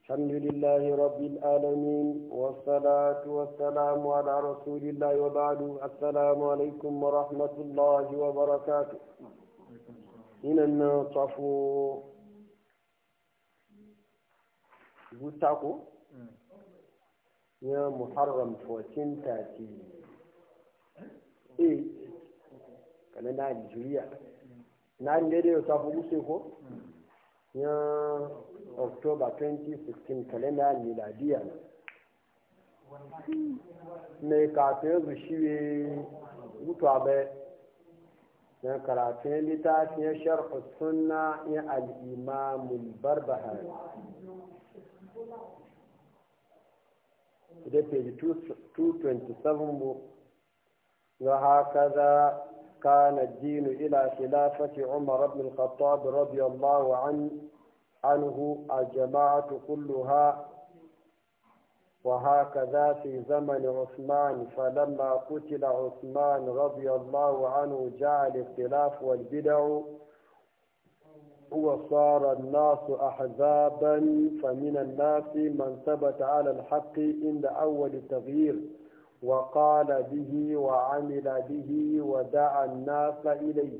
الحمد لله رب العالمين والصلاة والسلام على رسول الله وبعد السلام عليكم ورحمة الله وبركاته هنا نصفو بوتاكو يا محرم 1438 كان نيجيريا نان ديدي صفو بوسيكو ya october 2016 kalenda miladiya mai kafin su shirye mutuwa bai na karatun littafin sharh sunna ya al'imamul barbahari da page 227 bu ga haka za كان الدين إلى خلافة عمر بن الخطاب رضي الله عنه عنه الجماعة كلها وهكذا في زمن عثمان فلما قتل عثمان رضي الله عنه جاء الاختلاف والبدع وصار الناس أحزابا فمن الناس من ثبت على الحق عند أول التغيير وقال به وعمل به ودعا الناس إليه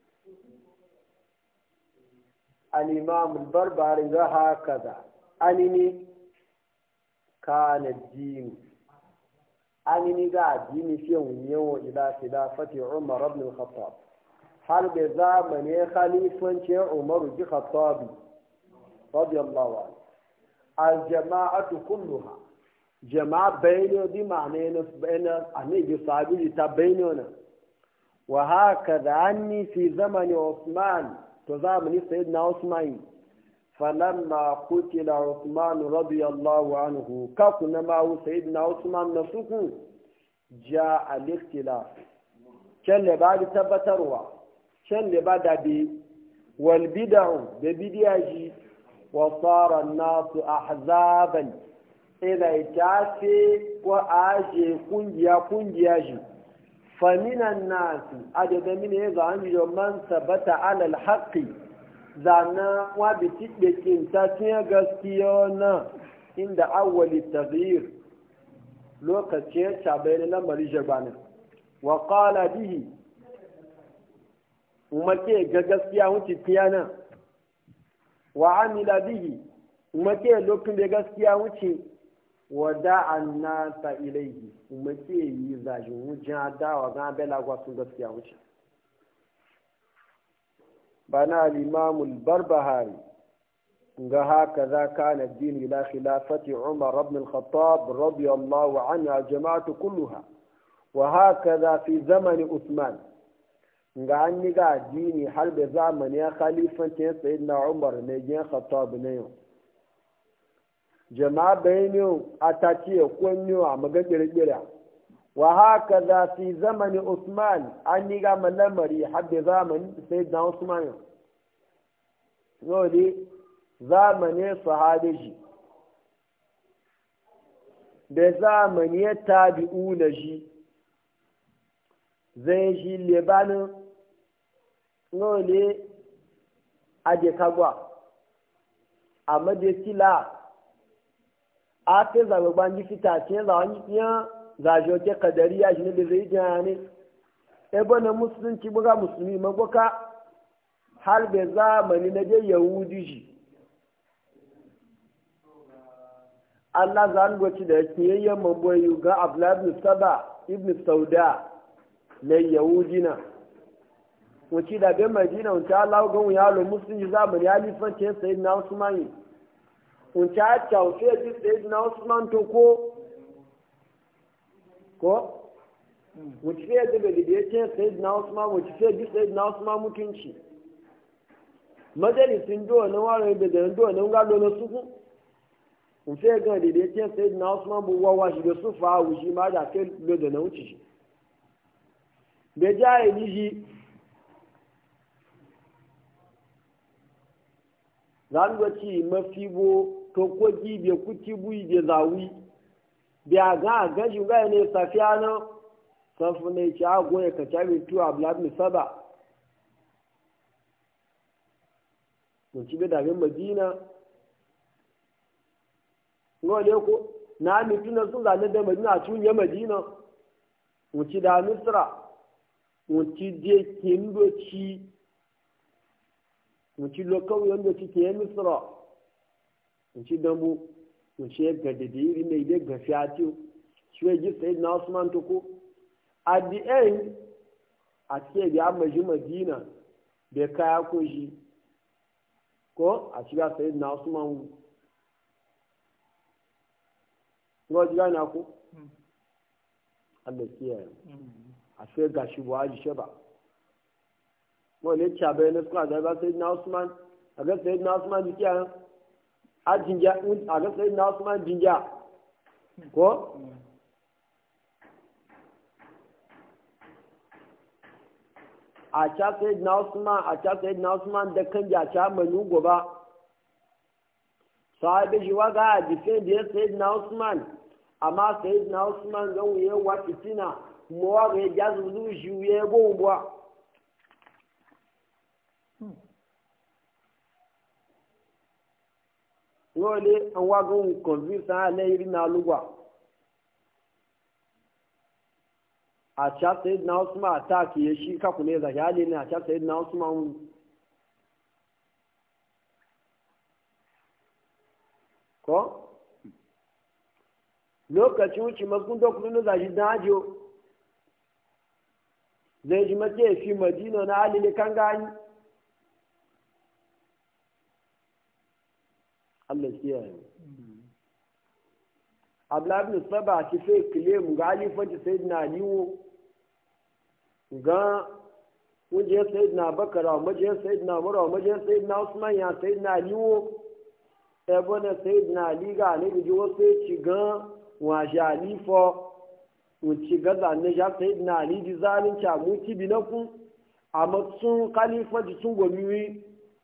الإمام البربري هكذا أنني كان الدين أنني قاعد ديني في يوم إلى خلافة عمر بن الخطاب هل بزامن خليفة عمر بن الخطاب رضي الله عنه الجماعة كلها jama'a bayani bi ma'ana yana bayana annabi sahabi ta bayani wa haka da anni fi zamani Usman to zamani sayyidina Usman falamma qutila Usman radiyallahu anhu ka kuna ma sayyidina Usman na suku ja al-ikhtilaf kan le ba tabbatarwa kan le ba da bi wal bid'u da bidiyaji wa sara an-nasu ahzaban ila ita ce ko aje kungiya kungiya shi faminan nasu a daga mini ya zan yi man sabata alal haƙi zana wa bi tiɗe kinta tiya gaskiya na inda awwali taghyir lokaci ya cabai na lamari jabana wa qala bihi umake ga gaskiya wuce tiyana wa amila bihi umake lokacin da gaskiya wuce wada an nasa ilaihi kuma ke yi zashin wujen dawa ga bela sun gaskiya wuce bana al-imamul barbahari ga haka za ka na dini ila khilafati umar ibn al-khattab radiyallahu anhu jama'atu kulluha wa haka za fi zamani usman ga an yi ga addini har da zamani ya khalifantin sayyidina umar ne gen khattab ne yau jama'a bayani a ta ce kunyo a magagirgira wa haka za fi zamani usman an yi gama lamari hadda zamani sai da usman yau zamani sahabi shi da zamani ya tabi'u na shi zai shi lebanin yau ne a kagwa a madesila a ta zaɓe ban ji fita ce za wani iya zaje ke kadari ya shi ne da zai jina ne ebe na musulunci buga musulmi magwaka har da zamani na je yahudi shi Allah za ni gwaci da kiyayyen mamboyi ga Abdullahi ibn Saba ibn Sauda na Yahudi na. Wace da bin Madina wace Allah ga wuya lo musulunci zamani ya lifancin sayi na Usmani. Wace a kyauce ji sayi na Usman to ko? Ko? Wace fiye da bai da ya ce sayi na Usman wace fiye ji sayi na Usman mutunci. Majalisin duwa na ware da da duwa na ngalo na suku. nfe gan da ya ce sai na usman bu wawa shi da su fa wushi ma da kai lo da na wuce shi da jaye ni shi zan ga ci mafi bo to ko ji be kuti bui be zawi biya ga ga shi ga ne safiya na safu ne ci ago ya ka tabi tu ablad mi saba mun ci da madina ngole ko na mituna sun zane da madina tun ya madina wuci da misra wuci je kindoci wuci lokau yanda ci ke misra wuci dambu wuci ya gada da iri mai da gafi a tiyo shi ya ji sai na usman to ko at the end a ce da ya maji madina da kaya ko shi ko a shiga sai na usman ngo jiga na ku Allah kiyaye a sai ga shi ba ji shaba mo ne cha bai na suka da ba sai na Usman a ga sai na Usman ji kiyaye a jinja a ga sai na Usman jinja ko a cha sai na Usman a cha sai na Usman da kan ja cha manu goba sahabi shi waga a defend ya sayyidina Usman amma sai na usman ga wuye wa fitina mo wa ga ya zulu shi wuye go bwa ngole an wa ga un convince a le iri na lugwa a cha sai na usman attack ya shi ka kune za ya ne a cha sai na usman ko lokacin wuce makon dokunan da zashi dajo zai ji mace fi madina na alile kan gani Allah kiyaye Abdullahi bin Saba ci sai kile mu ga alifanci sai na liwo ga wuje sai na bakara maje sai na mura maje sai na Usman ya sai na liwo ebe na sai na liga ne bi wasu ci gan wa jali fo wuci gaza ne ja sai na ali di zalunci a muti bi na kun a matsun khalifa ji sun gomi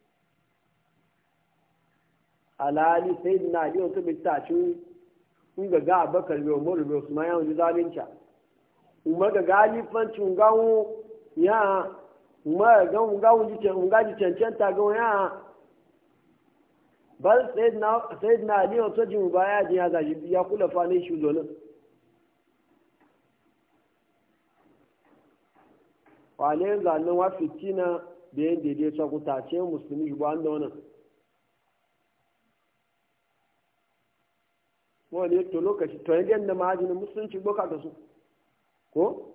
alali sai na ali wato bi ta ci in ga ga abakar bi umar bi usman ya wuci zalunci umar ga galifancin gawo ya umar ga gawo ji ji cancanta gawo ya bal sayyidina ali wato jin baya jin ya gaji ya kula fanin shi zonin wane zanen wa fitina da yin daidai ta kutace musulmi shi ba da wannan wani to lokaci to yin da mahajinin musulunci boka da su ko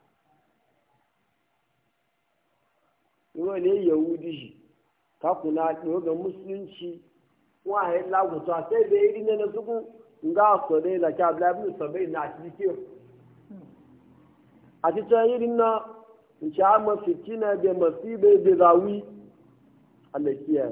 wani yahudi shi kakuna ɗoga musulunci waye laguta sai da iri ne na suku nga so ne la cha bla bu so be na ti ki a ti ta iri na in cha ma fitina be masibe be zawi Allah kiya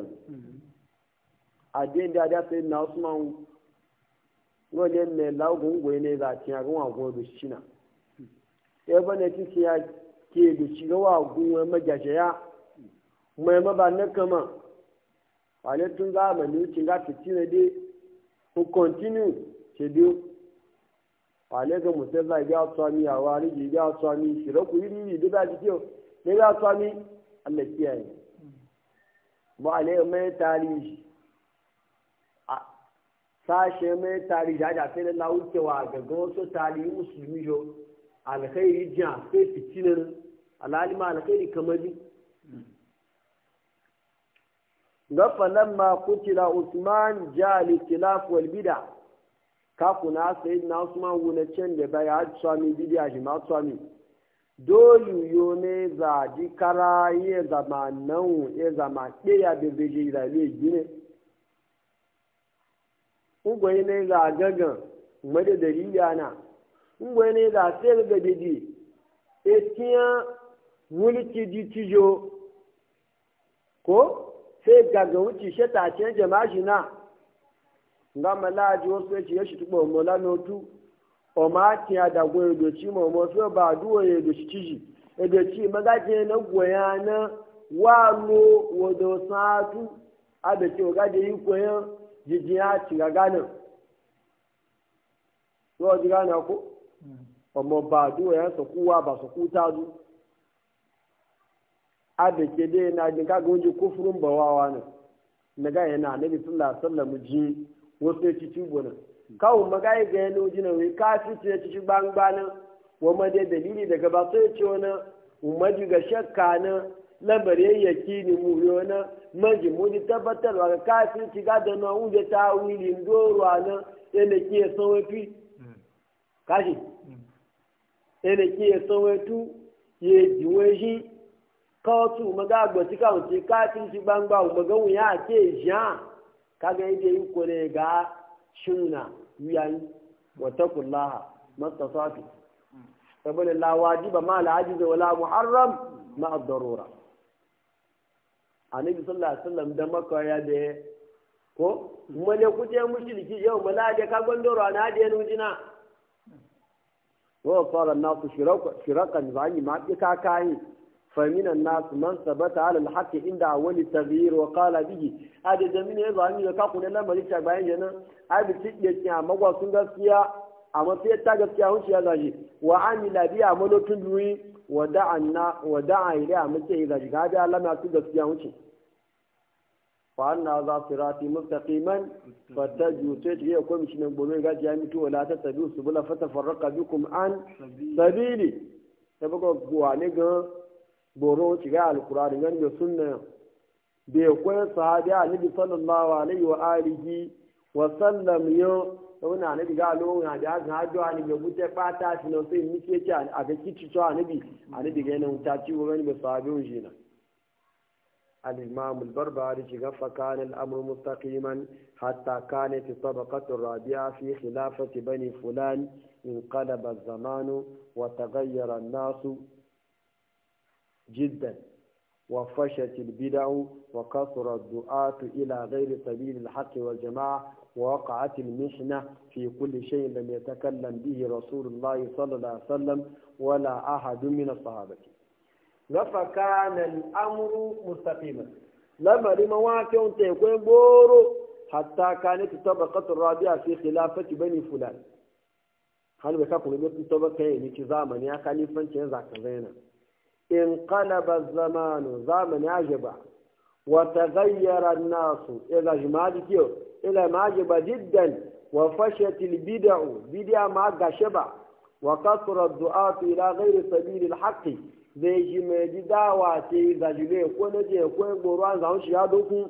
a den da da sai na Usman ngo ne ne lagun go ne za ti ga wa go do shina e ba ne ti ya ke do shi ga wa gun ma ya mai ma ba ne kama wale tun zamani wuce ga fitina dai ko continue ce biyu wale ga mutum zai ga tsami a wari ji ga tsami shira ku yiri yi duka ji kiyo ne ga tsami Allah kiyaye ba ale mai tarihi a sashe mai tarihi da da sai na wucewa ga ga wasu tarihi musulmi jo alkhairi jiya sai fitinar alalima alkhairi kamar فلما قتل عثمان جاء الاختلاف والبدع كاكونا سيدنا عثمان ونچن da bai had swami bidiya shi ma swami dole yo ne za ji kara ye zama nan ye zama ɗaya da bai je da ne gine ungwai ne za gagan mada dalili ana ungwai ne za sai ga didi etiyan mulki di tijo ko sai gaga wuce shi ta ce jama'a shi na nga malaji wasu ya ce ya shi tuba mo la notu o ma ti ada go edo chi mo mo so ba duwo edo chi chi edo chi magaje na goya na wa lo wodo satu abe ti o gaje yi ko yan jiji ya ti ga gana so ji gana ko ọmọ ba duwo ya so kuwa ba so kuta du abe ke dai na jin kaga wani kufurin bawawa ne na ga yana nabi sallallahu alaihi wasallam ji wasu ya ci tubo nan kawo magai ga yano jina wai kafi ce ci gbangba nan wa ma dai dalili daga ba sai ce wani umaji ga shakka na lambare yaki ni mu yo na maji mu di tabbatarwa ga kafi ci ga da na unje ta wili ndoro na yana ke son wafi kashi yana ke son watu ye jiwe shi kawatu maga agbati kawun ce kafin ci gbangba maga wuya ke jan kaga yadda yi kore ga shuna wiyayi wata kullaha mastasafi saboda la wajiba ma la ajiza wala muharram ma ad-darura annabi sallallahu alaihi wasallam da maka ya da ko male kuje mushriki yau mala da ka gondoro na da yanu jina wa qala an-nasu shiraka shirakan zani ma ka kai فمن الناس من ثبت على الحق عند أول التغيير وقال به هذا زمين يزعل أن يكون لما ليش باين جنا أبي تيجي أما هو سنغسيا أما في تاغسيا هو شيء هذا وعمل به عمله تدوي ودعنا ودعا إليه أما شيء هذا هذا لما تغسيا هو شيء فأن هذا صراطي مستقيما فتجوا تجي يكون مش من بلوغ جامعة ولا تتبعوا سبلا فتفرق بكم عن سبيلي تبقى بوانيغا boro shiga alkurani gan da sunna bai kwai sahabi annabi sallallahu alaihi wa alihi wa sallam yo wani annabi ga lo na da ga hajjo ani ga gute fata shi no sai mike ci a ga kici to annabi annabi ga nan ta ci wani ba sahabi shi na الإمام البربري شغف كان الأمر مستقيما حتى كانت الطبقة الرابعة في خلافة بني فلان انقلب الزمان وتغير الناس جدا وفشت البدع وكثر الدعاة إلى غير سبيل الحق والجماعة ووقعت المحنة في كل شيء لم يتكلم به رسول الله صلى الله عليه وسلم ولا أحد من الصحابة فكان الأمر مستقيما لما لما واقع تكون بورو حتى كانت الطبقة الرابعة في خلافة بني فلان هل بكاكم يقول الطبقة يعني زمن يا خليفة ذاك زينا انقلب الزمان زمن عجبا وتغير الناس إلى جماعة كيو إلى ما عجب جدا وفشت البدع بدع ما قشبا وكثر الدعاة إلى غير سبيل الحق zai ji mai ji dawa ce zajile ko na je ko yin goro an zaun shi ya doku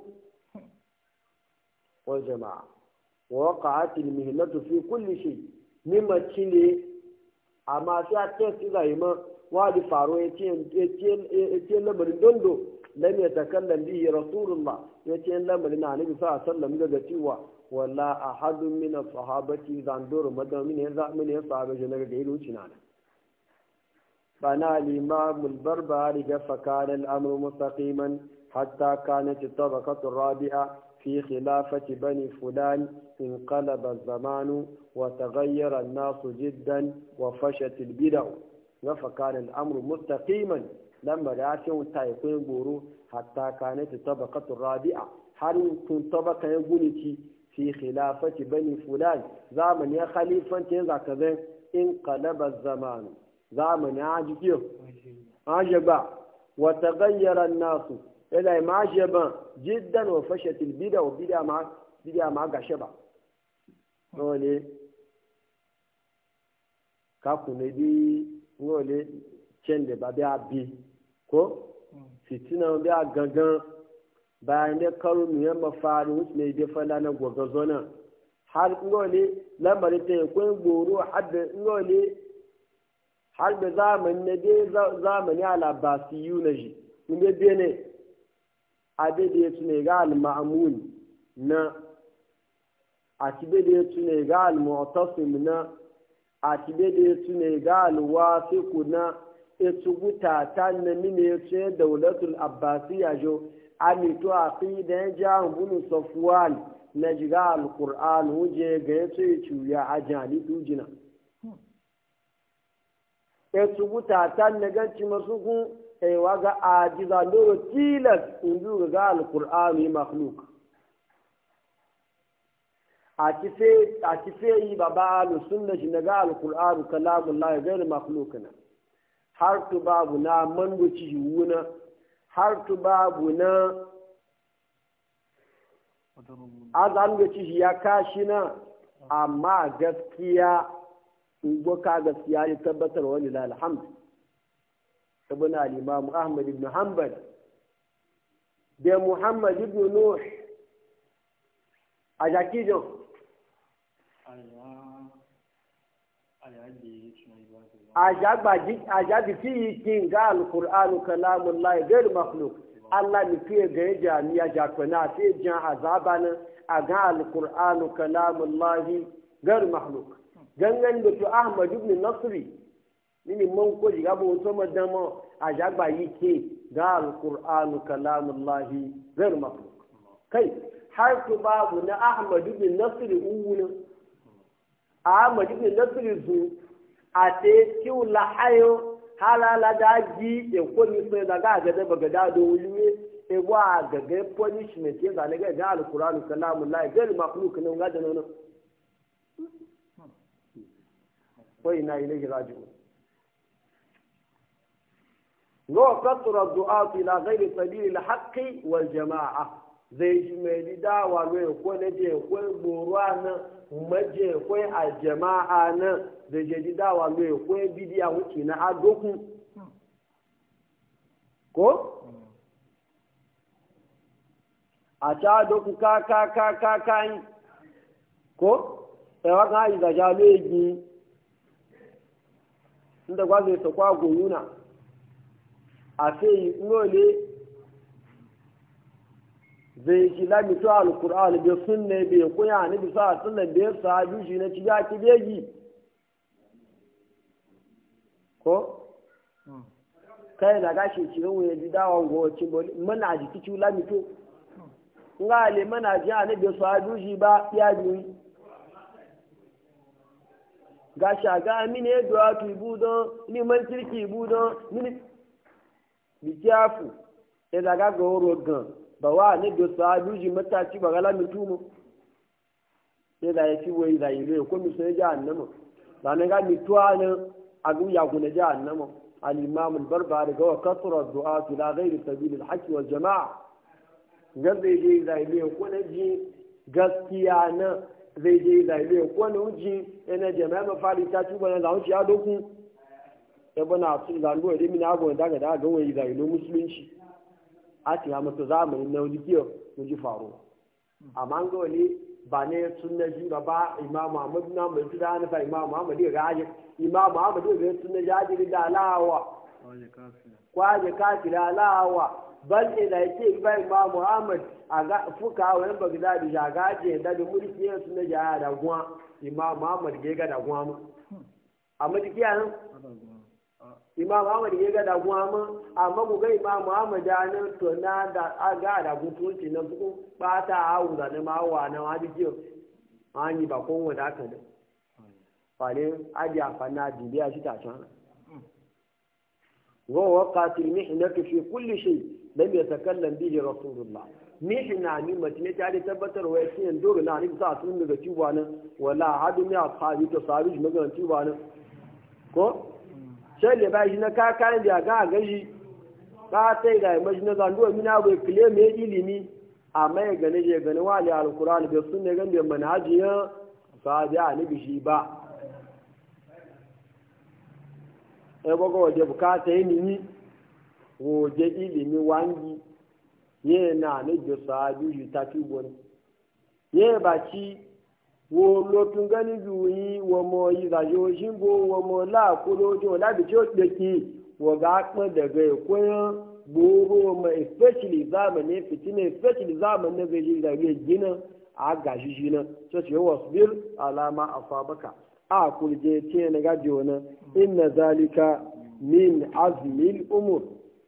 wa jama'a wa waqa'at al mihnatu fi kulli shay mimma cile amma sai a test zai ma wadi faro ya ce lamarin dondo lam ya takallam bihi rasulullah ya ce lamarin na nabi sa sallam daga cewa wala ahadun min as-sahabati zanduru madan min ya min ya sahabe je daga ilu cinana bana al-imam al-barbari ga fakana al-amru mustaqiman hatta kanat at-tabaqatu ar-rabi'a في خلافة بني فلان انقلب الزمان وتغير الناس جدا وفشت البدع فكان الأمر مستقيما لما رأسهم تايقين بورو حتى كانت الطبقة الرابعة هل كنت طبقة يقولك في خلافة بني فلان زمن يا خليفة تنزع كذا انقلب الزمان زمن عجب عجب وتغير الناس إلى ما عجب جدا وفشت البدع وبدع مع بدع مع غشبة نولي كاكو ندي ngole can da ba biya bi ko fitina biya gangan bayan da karo mu yamma fari wuce ne da fala na gwagazo nan har ngole lamari ta yi kwen goro har da ngole har da zamani na dai zamani ala basiyu na shi inda biya ne a da ya tune ga al-ma'amun na a ci da ya tune ga al-mu'tasim na a tibe da ya tune ga alwasiku na etuguta ta na mine ya ce daulatul abbasiya jo amito a fi da ya ja bunu safuwan na jiga alkur'an huje ga ya ce cuya a jani dujina etuguta ta na ganci masu kun ewa ga ajiza loro tilas in ga alkur'an yi makhluk a kife yi baba alusun da shi na ga alkur'anu kalamun la gairu makhlukuna har tu babu na mangoci wuna har tu babu na azan da ci ya kashi na amma gaskiya ka gaskiya ya tabbatar wani da alhamd ibn al-imam ahmad ibn hanbal da muhammad ibn nuh a jakijo a jabi fi kin ga al-qur'anu kalamullah ghayr makhluq Allah ni fiye ga ya jami'a jakwana sai jan azaba nan a ga al-qur'anu kalamullah ghayr makhluq gangan da to ahmad ibn nasri nini man ko jiga bo to madama a jagba yi ke ga alqur'anu kalamullahi ghayr makhluq kai har ku babu na ahmad ibn nasri uwuna ahmad ibn nasri zu a te kiu la hayo halala da ji e ko ni so da ga ga da baga da do wuye e wa ga ga punishment ya ga ga alqur'anu kalamullahi ghayr makhluq ne ga da nono وإنا إليه راجعون لو كثر الدعاة إلى غير سبيل الحق والجماعة zai ji mai di dawa mai ko na je ko goruwa na maje ko a jama'a na zai je di dawa mai ko bidiya wuce na adoku ko a ta adoku ka ka ka ka ka yi ko ẹwà kan àyíká já léèjì inda kwa zai sakwa goyuna a sai ngole zai shi lamitu alkur'an bai sunne bai kuya ni bisa sunan bai sahabi shi na ciya ki beji ko kai da gashi ci ran wuya ji dawon go ci mana ji kici lamitu nga le mana ji ani bai sahabi shi ba ya biyu ga shaga mini edo atu ibu don ni man kirki ibu don mini bi kiafu e da ga go ro gan ba wa ne do sa duji mata ci ba gala mi tumu e da ya ci wai da ile ko mi sai ja annama ba ne ga mi tuwa ne agu ya gune ja annama al imam al barbari ga kasra du'a ila ghairi sabil al haqq wal jamaa gabe je da ile ko ne ji gaskiya na zai je zaile ko na wuce yana jama'a ma fari ta tuba na zaunci ya doku ya bana su zandu da mini abu da daga da ga wai zaile musulunci a ti hama to zamanin na wani kiyo mun ji faru amma an ga wani ba ne sunna ji ba ba imamu Ahmad na mai tuda na fa imamu Ahmad ya gaje imamu Ahmad ya sunna jaji da alawa kwaje kafira alawa bal ila yake ba imamu Ahmad a ga fuka wani bagdadi ja gaje da da mulki ya sunna ja da kuma imamu Ahmad ya ga da kuma mu amma dikiya nan imam ahmad ya ga da kuma mu amma ku ga imam ahmad da nan to na da aga da gutunci na ku bata hawu da na mawa na wani kiyo an yi ba kon wanda aka da fale aji afana bibiya shi ta can wa waqatil mihnatu fi kulli shay lam yatakallam bihi rasulullah mihna ni mace ta da tabbatar wa yakin dole na ni sa sun daga tuba nan wala hadu mi ashabi to sabi magana tuba nan ko sai le bai na ka kan da ga gaji ka sai da mai na zando mina bai kile me ilimi amma ya gane je gane wali alquran bai sunne gan bai manhajiya fa da ni bishi ba e bogo waje bukata yi ni waje ilimi wangi ye na ne jo sahabi ta tubo ne ye ba ci wo lotun gani juyi wo mo yi ga yo shimbo wo mo la ko lojo la bi jo de ki wo ga pon daga ko gboro ma especially zamani fitina especially zamani da zai da ya gina a gashi shi na so ce wasbir alama asabaka a kurje ce na gaji wani inna zalika min azmil umur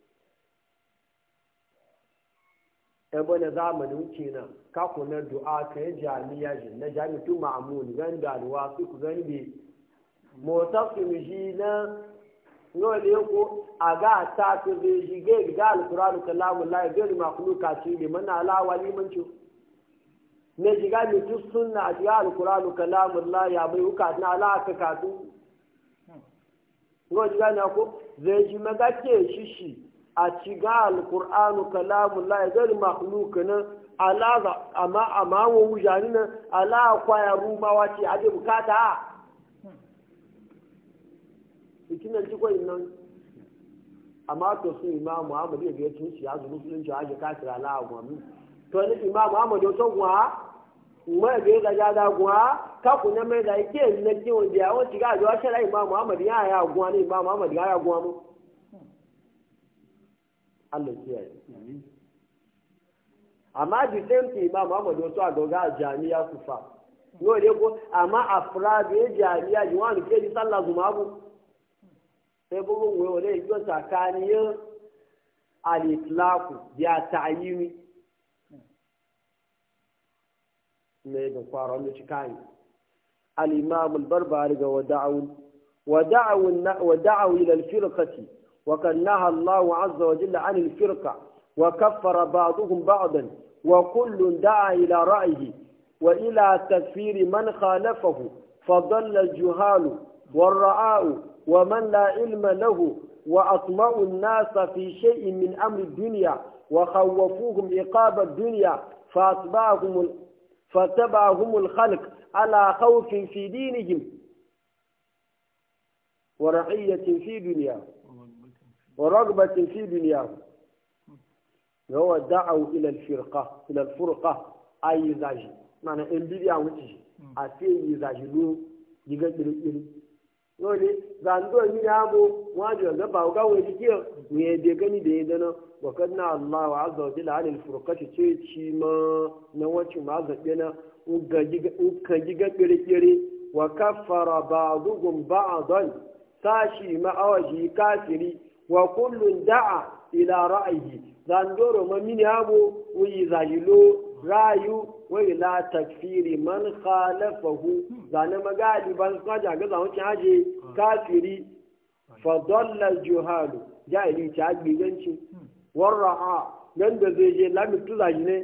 ebe na zamanin kenan kako na du'a ka yi jami'a shi na jami'atu ma'amun gani da alwa su ku gani bi motasim shi na ngole ko aga ta to be shi ge ga alquran kalamu la ga ma khuluqa ci li man ala wali man ci ne jiga mi tu sunna ji alquran kalamu la ya bai uka na ala ka ka tu ngo jiga na ko zai ji maga ke shi shi a ciga alkur'anu kalamun la gari makhluk nan ala amma amma wa wujani nan ala kwaya rumawa ce ade bukata a ikinan ci koyin nan amma to su imam muhammad ya ga tun shi azu musulunci a ga kafir ala agwami to ni imam muhammad ya so gwa kuma ga ga ja da gwa ka ku na mai da yake ne ki wanda ya wuce ga ga shara imam muhammad ya ya gwa ne imam muhammad ya ya gwa mu Allah kiyaye amma the same thing imam muhammad ya so a ga jami'a kufa yau ne ko amma afraad ya jami'a ji wani ke ji sallah zuma bu sai bugun wayo ne yiwu tsakaniyar al-itlaqu ya ta'yimi ne da fara ne cikai al-imam al-barbari ga wada'u wada'u wada'u ila al-firqati wa kan naha Allah azza wa jalla 'an al-firqa wa kaffara ba'dhum ba'dan wa kullun da'a ila ra'yihi wa ila takfiri man khalafahu فضل الجهال والرعاء ومن لا علم له وأطمع الناس في شيء من أمر الدنيا وخوفوهم عقاب الدنيا فأتبعهم فتبعهم الخلق على خوف في دينهم ورعية في دنيا ورغبة في دنياهم هو دعوا إلى الفرقة إلى الفرقة أي زاجي معنى إن بدي أوتي أتي زاجي لو يقدر dole zando ni ya bo wajo ga ba ga wani dike ne da gani da yadda na wa kanna Allah wa azza wa jalla alil furqati ce ci ma na wacin ma zabe na uga giga uka giga kire kire wa kaffara ba'dhum ba'dan sashi ma awaji kafiri wa kullun da'a ila ra'ayi zandoro ma mini habo wi zajilo rayu wa ila takfiri man khalafahu zane magali ban kaja ga zawon haje kafiri fa dalla juhalu jahili ta gbiganci warra'a nan da zai je lamitu zaji ne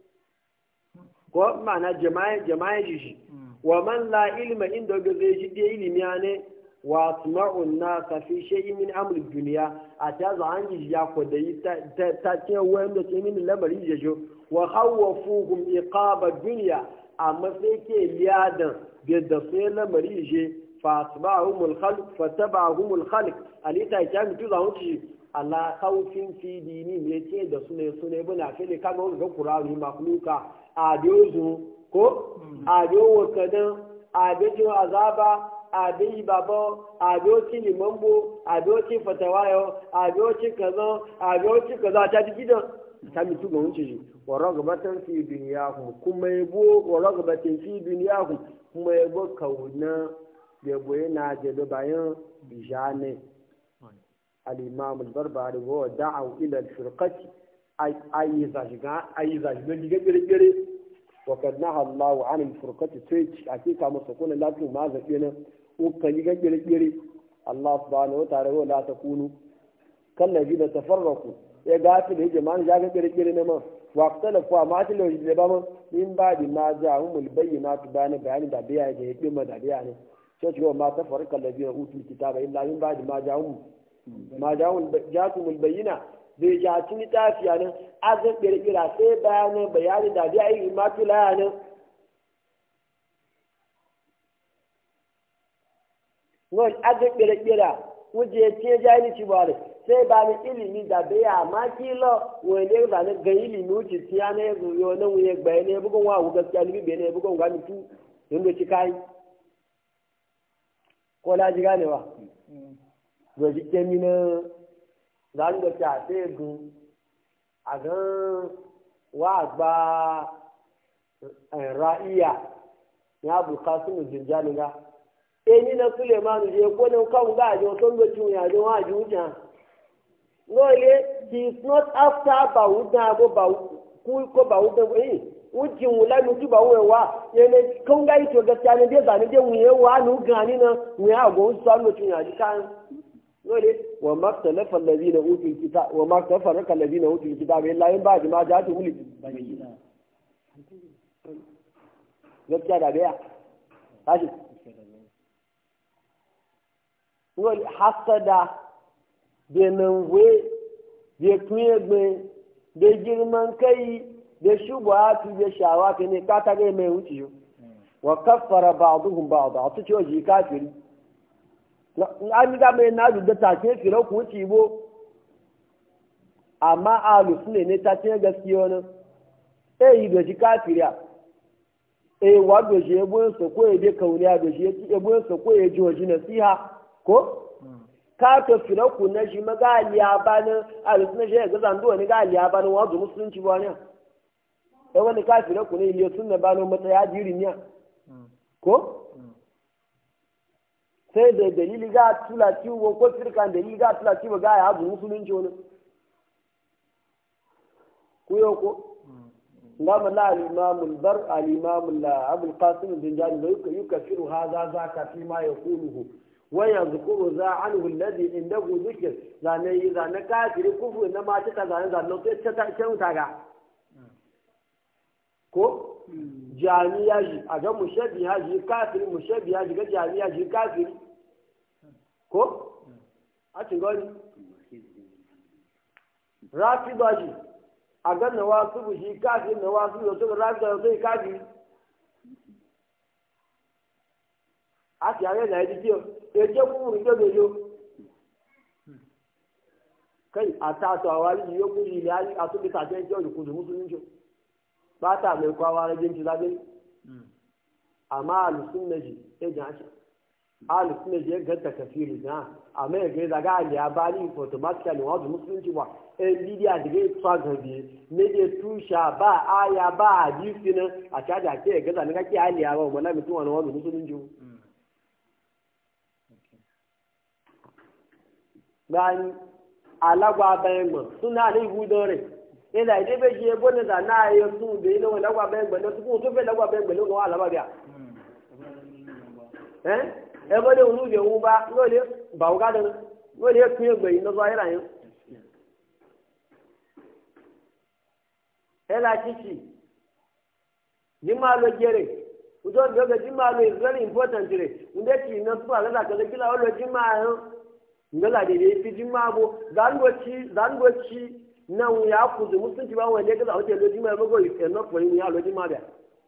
ko ma'ana jama'a jama'a shi wa man la ilma inda ga zai ji da ilimi ne wa asma'un nasa fi shay'in min amri dunya a ta za an ji ya ko da ta ta ce wanda ce min lamari je jo wa khawwafuhum iqaba dunya amma sai ke liyadan da da sai lamari je fa asba'ahum al-khalq fa tabahum al-khalq alita ta mutu za wuce ala khawfin fi dini ne ce da su ne su ne buna fili kaga ga qur'ani makhluka a dozu ko a dowo kadan a dojo azaba àbí bàbá àbí ó tí lìmọ́mbó àbí ó tí fatawayo àbí ó tí kazan àbí ó tí kazan àti gidan sami tu gawun ciji wa ragabatan fi duniyahum kuma yabo wa ragabatan fi duniyahum kuma yabo kauna yabo yana da bayan bijane al-imam al-barbari wa da'u ila al-firqati ayi zajiga ayi zajiga diga gire وقد نهى الله عن الفرقة تيج أكيد كما سكون لا ما زكينا وكان يجري يجري الله سبحانه وتعالى لا تكونوا كالذين تفرقوا يا قاتل يا جماعة جاء يجري يجري نما واختلفوا ما تلو يجلبهم من بعد ما جاءهم البينات بيان بيان دبيا يجي ما دبيا يعني شو ما تفرق الذين أوتوا الكتاب إلا من بعد ما جاءهم ما جاءهم جاءتهم البينات bai jaci littafi nan azan kirkira sai bayanin bayani da biya yi matula nan wani azan kirkira wuje ce jani ci ba sai ba ni ilimi da biya ma kilo wani ne ba ga ilimi wuce tiya ne yo nan wuye gbaye ne bugun wa gaskiya ni bai ne bugun ga mutu yanda ci kai ko la ji ganewa gwaji kemina zan da ta sai gun a gan wa gba ra'iya ya buka su jirjani ga e ni na sulemanu je ko nan kan ga je so ndo tun ya je wa ju ja no le he is not after bawuda go ba ku ko bawuda eh wujin wula nu ti bawo wa yene kan ga ito gaskiya ne dai zani dai wuye wa nu gani na wuya go so ndo tun ya ji kan dole wa maktalafa allazina utul kitab wa maktafaraka allazina utul kitab illa in ba'd ma ja'atu mul gaskiya da biya tashi wal hasada benan we da kuyegbe da girman kai da shubatu da shawa ka ne ka tage mai wuce yo wa kaffara ba'dhum ba'd a tuce waje kafiri an ga mai na da ta ce fira ku wuce bo amma alu sune ne ta ce gaskiya ne eh yi da shi kafiriya eh wa do shi ebo so ko e de kauniya do shi ebo so ko e joji nasiha ko ka to fira ku na shi maga aliya bana alu sune shi ga zan do ne ga aliya bana wa zo musulunci ba ne eh wani ka fira ku ne ile sunna bana mata ya jiri ne ko sai da dalili ga tula ciwo ko firkan dalili ga tula ciwo ga ya zo musulunci wani ku yo ko ngama la al-imam al-bar al-imam abul qasim bin jani da yukaffiru hadha zaka fi ma yaquluhu wa yadhkuru za anhu alladhi indahu dhikr zane yi zane kafiri kufu na ma ta zane zane sai ta ta ta ta ga ko jami'a ji a ga mushabbiha ji kafiri mushabbiha ji ga jami'a ji kafiri ko a ci gani rafida ji a ga nawasu shi kafiri nawasu da suka rafida da sai kafiri a ti are na yadda kiyo eje kúrú ní gbẹgbẹ yo kai àtàtọ̀ àwárí yìí yóò kúrú ilé ayé àtúntò àti ẹjọ́ ìkùnjú mùsùlùmí jọ bátà mai kwawa na jinci zaɓe amma alusun na ji ya ji hashi alusun na ji ya ganta kafiru na amma ya gai zaga ali ya bani automatically wazu musulunci ba ɗan bidiya da gai tsa gabi ne da tusha ba aya ba hadisi nan a caja ke ya gaza na kake ali ya ba wala mutum wani wazu musulunci gani alagwa bayan ma suna da ibu dore ila ide be je bo da na yo sun be no la gwa ben gbelo tu to be la gwa ben gbelo no ala ba bia eh e bo de unu je un ba no le ba u ga de no le ku ye gbe no so ayira yin ela chichi jima lo jere ujo do ga jima lo is very important re unde ti no su ala ka de kila o lo jima yo ngala de de fi jima bo zangochi zangochi nan ya kuzu musulunci ba wanda ya gaza wajen loji mai mago enough for yin ya loji ma da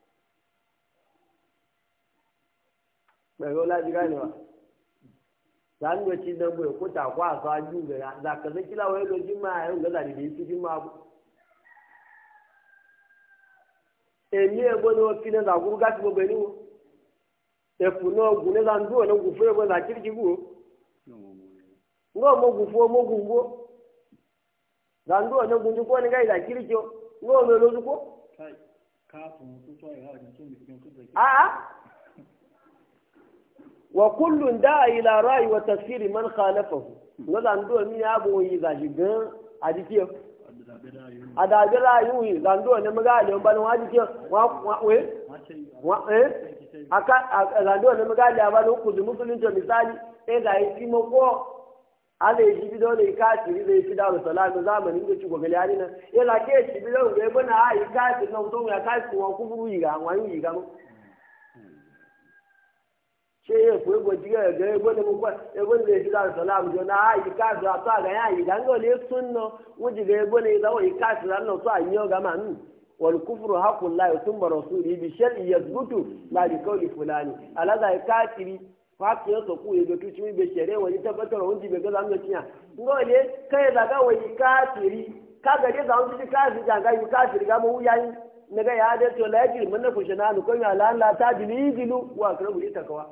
mai yau laji ganewa za mu ci dan bai ko ta kwa ka ju ga za ka zai kila wai loji ma ya gaza da yi cikin ma bu e ni e bo no fi na za ku ga ti bo bai ni wo e fu no gu ne za ndu na gu fu e bo za kirki gu ngo mo gu fu mo gu ngo zandu wani gunji ko ni gaida kirkiyo ngo me lozu ko a wa kullun da ila ra'i wa tafsir man khalafahu ngo zandu mi ya bo yi za shi gan adikiyo adabi rayu yi zandu wani maga le ban wa adikiyo wa we wa eh aka zandu wani maga le ban ku musulunci misali eh ga yi mo ko ala eji bido na ike asiri na efi daru salamu zamanin da ci gogali ani na yana ke ci bido ga ebe na a ike asiri na mutum ya kasi wọn kuburu yi ga wọn yi ga mu ṣe ye fún ebo jígẹ ẹgbẹ ebo ni mo kọ ebo ni efi daru salamu jọ na a ike asiri atọ aga ya yi ga nga ole sun nọ wọn jiga ebo ni ìdáwọ ike asiri anọ tó àyè ọgá ma nù wal kufru hakun la yusum rasuli bi shar'i yazbutu la bi qawli fulani alaga ike asiri fati ya soku ya ga tuci bai shere wani tabbatar wani jibe ga zamu tiya ngole kai da ga wani kafiri ka ga dai zamu ji kafiri ga ga kafiri ga mu yayi ne ga ya da to la yajri mun ku shana nu kun ya la la ta dili dilu wa akrabu li takawa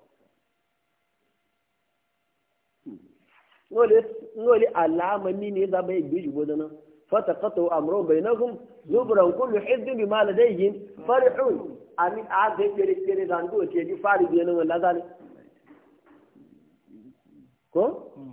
ngole ngole alama ni ne za bai bi jugo dana fataqatu amru bainahum zubran kullu hizbin bima ladayhim farihun ami a ga kere kere zandu ce ji fari biyan wala zani ko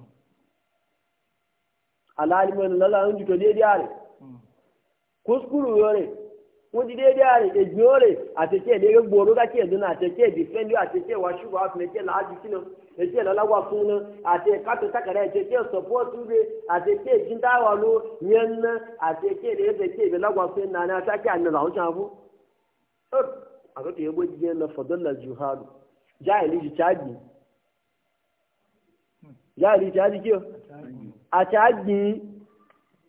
alalimin lala ń jùtò déédéé àrè kúskúrú yọrè wọ́n ti déédéé àrè èjì yọrè àtẹ̀kẹ́ ìdérè gbòòrò kákí ẹ̀dùn náà àtẹ̀kẹ́ ìdìfẹ́ndì àtẹ̀kẹ́ wà ṣùgbọ́n àfihàn ẹ̀kẹ́ làájú sínú ẹ̀kẹ́ lọ́láwà fún un àti kátó sákàrà ẹ̀kẹ́ sọ̀pọ́ọ̀tù rẹ̀ àtẹ̀kẹ́ ìjìndáwà ló yẹn ná àtẹ̀kẹ́ ìdẹ́gbẹ̀kẹ́ ìbẹ̀láwà fún un nàní àtàkẹ́ àná làwọn ṣàn fún. àkókò yẹn bó jíjẹ lọ fọdọ́là juhadu jáìlì jù chájì jáìlì chájì kí o àchájì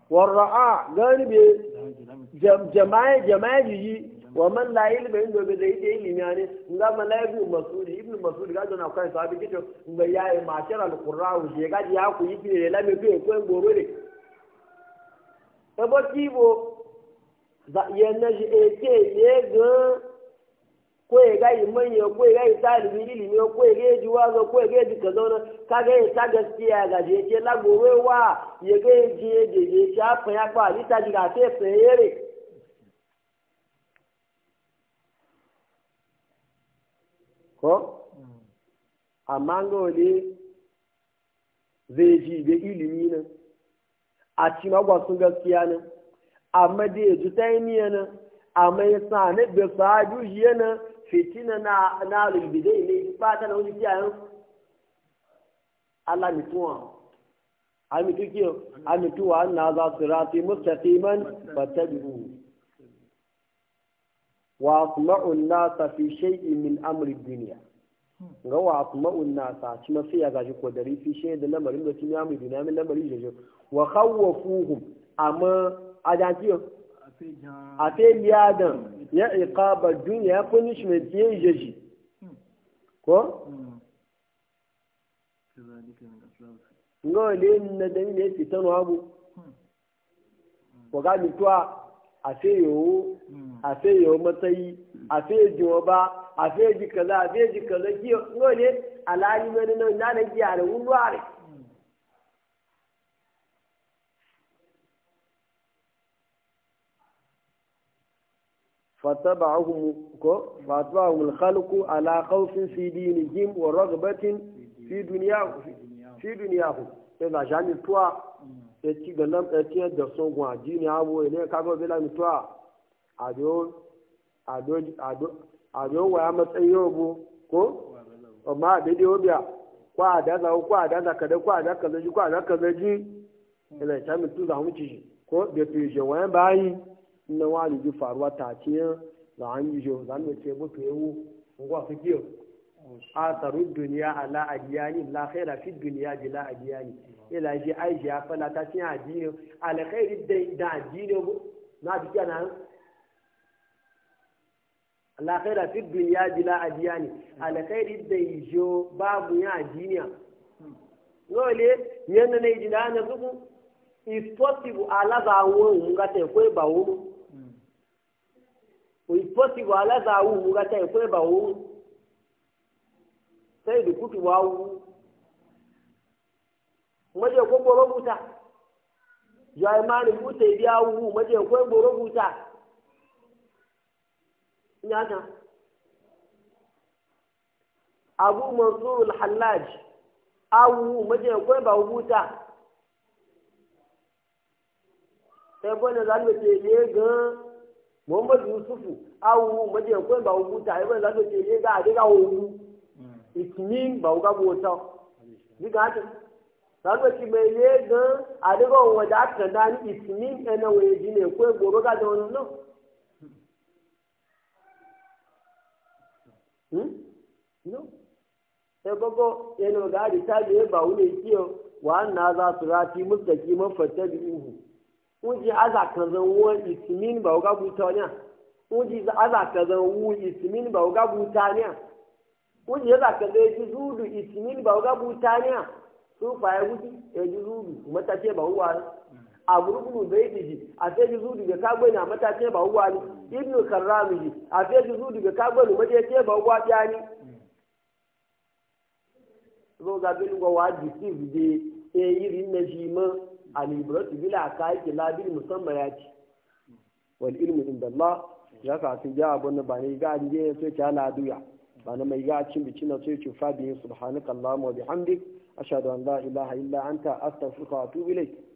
warra'a gani be jama'a jama'a jiji wa man la ilma inda be zai da ilimi ne nga man la ibn mas'ud ibn mas'ud ga dona kai sahabi kito nga yayi mashar al-qurra je ga ya ku yi fire la me ko ko ngoro de e bo tibo za yana je eke ye ga ko ya ga manya ko ya ga talibi ilimi ko ya ga ji wazo ko ya ga ji kaza na ka ga ta gaskiya ga je ke la gore wa ya ga ji je je sha fa ya ba ni ta ji ga fe fe yere ko amma ga wale zai ji da ilimi nan a ci magwasun gaskiya nan amma da ya ji ta yi miya nan amma ya sa na da saju shi yana fitina na na lulbide ne ba ta na wani kiyayen Allah mutuwa amitu kiyo amituwa na za su rati mustaqiman fattabi'u wa asma'u an-nasa fi shay'in min amri dunya ga wa asma'u an-nasa ci mafi ya gaji ko dari fi shay'in da lamarin da cin amri dunya min lamarin jejo wa khawwafuhum amma ajan kiyo a fe liyadan ya iqaba dunya punishment ya jeji ko ngo le na da ne fitan wabu ko ga mi tuwa a fe yo a fe yo matsayi a fe jiwa ba a fe ji kaza a fe ji kaza ki ngo le alali mai na na na ji are wulware فتبعهم فتبعهم الخلق على خوف في دينهم ورغبة في دنياهم في دنياهم إذا جاني توا eti galam eti da son gwa jini abu ne ka ga bila mi twa ado ado ado ado wa ya matsayi yobo ko amma da dai obiya kwa da za kwa da za kada kwa da kaza ji kwa da kaza ji ila ta mi tu za mu ci ko da tu je wa bayi na wani ji faruwa ta ce za an yi jo za mu ce mutu yawo ngwa su kiyo asaru duniya ala adiyani la khaira fi duniya bila adiyani ila ji aisha ya fala ta cin addini alkhairi da da addini na bi kana la khaira fi duniya bila adiyani alkhairi da jo babu ya addini ngole yanda ne ji da na zuku if possible ala za won nga te ko ba wo if possible ala za won nga te ko ba wo sai da kutu wawu maje ko boro buta ya imani buta biya wu maje ko boro buta nyata abu mansur al-hallaj awu maje ko ba buta sai bane zalme ce ye ga muhammad yusufu awu maje ko ba buta ai bane zalme ce ye ga adiga wu ìtìní bàwùká bò tán nígbà tó sábà tí mo lé gan àdéhùn òun ọjà kàndá ní ìtìní ẹnà òye jì ní èkó ègbòrò ká jọ náà. ẹ gbogbo ẹnu ọgá àdìsáàlì ẹbà òun lè kí ọ wàá nà á zà sọrọ àti mùsùlùmí mọ fẹtẹ bí ihu wọn jí azàkànzẹ wọn ìtìní bàwùká bò tán ní à wọn jí azàkànzẹ wọn ìtìní bàwùká bò tán ní à. wọ́n yẹ ka ga eji zudu itimin ba ga butaniya su fa ya wuti eji zudu matace ba huwa ne a gurgunu bai diji a sai ji zudu ga kagbe na matace ba huwa ne ibnu karrami ji a sai ji zudu ga kagbe na matace ba huwa ya ne zo ga bin go wa deceive de e yiri na shi ma alibratu bila kai ki labil musamman ya ci wal ilmu inda Allah ya ka su ja abun ba ne ga je sai ta la duya bana mai ga cin bici na sai ce fa biyin subhanaka allahumma wa bihamdik ashhadu an la ilaha illa anta astaghfiruka wa atubu ilayk